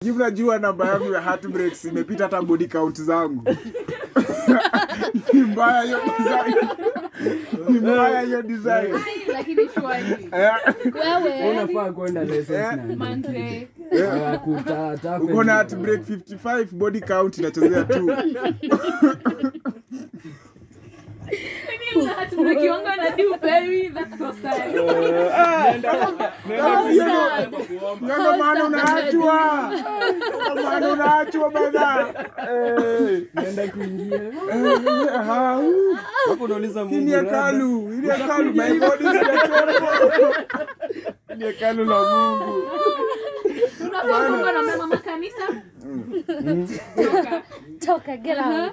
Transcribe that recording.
Hivi unajua namba yangu ya heartbreaks imepita hata body count zangu. Ni mbaya hiyo design. Ni mbaya hiyo design. lakini shwari Eh, wewe unafaa kwenda lessons na manze uh, kutata Uko na heartbreak 55 body count inachezea tu. tumekiwanga na do baby that's so sad Kama hiyo ndo- Ndio maana unaachwa. Ndio maana unaachwa bana. Eh. naenda kuingia Eh, aha, uh. hapo unauliza Hii ni Mungu rada. hekalu, hii ni hekalu, my God is the temple. Hii ni hekalu la Mungu. unafaa kuwa na mama makanisa toka toka get out